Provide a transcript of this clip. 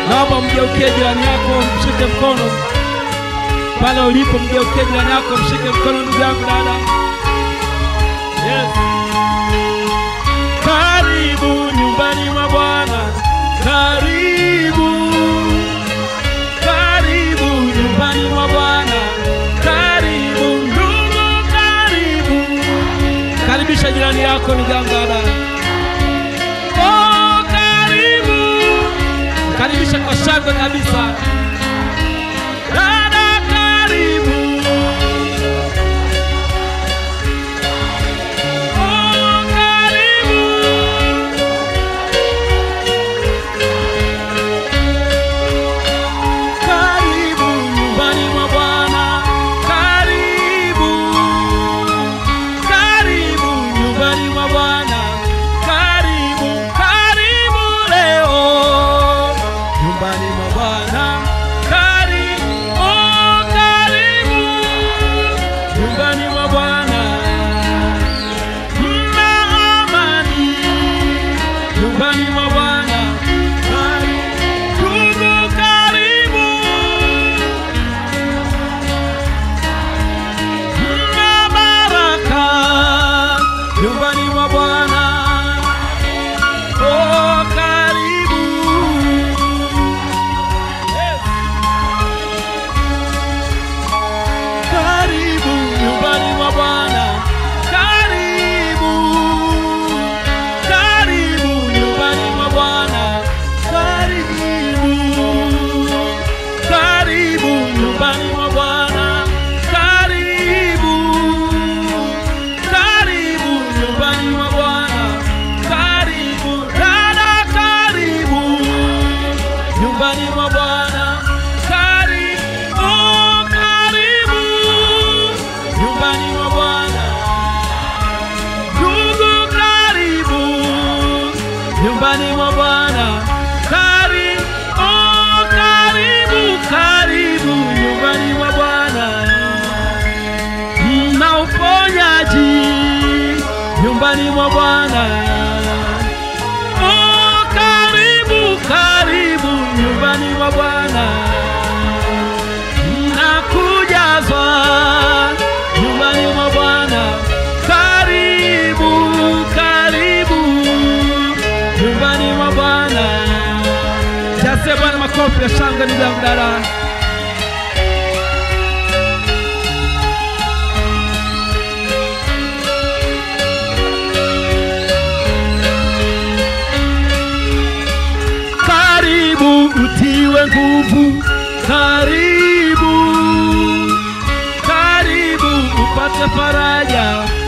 Naomba mgeukie jirani yako, mshike mkono pale ulipo, mgeukie jirani yako, mshike mkono, ndugu yangu, dada. Yes. Karibu nyumbani mwa Bwana, karibu, karibu nyumbani mwa Bwana, karibu ndugu, karibu. Karibisha jirani yako, ndugu yangu, dada. Oh, karibu, karibisha kwa shangwe kabisa. Dada, karibu. Oh, karibu. Karibu nyumbani mwa Bwana, karibu, karibu nyumbani mwa Bwana, karibu, karibu leo nyumbani mwa Bwana, karibu, oh, karibu nyumbani mwa Bwana, mna amani nyumbani mwa Bwana, karibu, ndugu, karibu Mna baraka nyumbani mwa Bwana. Oh, karibu. Yes. Karibu nyumbani mwa Bwana. Karibu. Karibu nyumbani mwa Bwana. Karibu. Karibu nyumbani mwa Bwana. Karibu. Karibu nyumbani mwa Bwana. Karibu dada, karibu nyumbani mwa Bwana. Karibu, oh, karibu nyumbani mwa Bwana. Ndugu, karibu nyumbani mwa Bwana. Karibu, oh, karibu, karibu nyumbani mwa Bwana na uponyaji nyumbani mwa Bwana. Oh, karibu karibu nyumbani mwa Bwana na kujazwa nyumbani mwa Bwana. Karibu karibu nyumbani mwa Bwana. Jaze Bwana makofi ya shangwe, ndugu yangu dada. karibu utiwe nguvu, karibu, karibu upate faraja,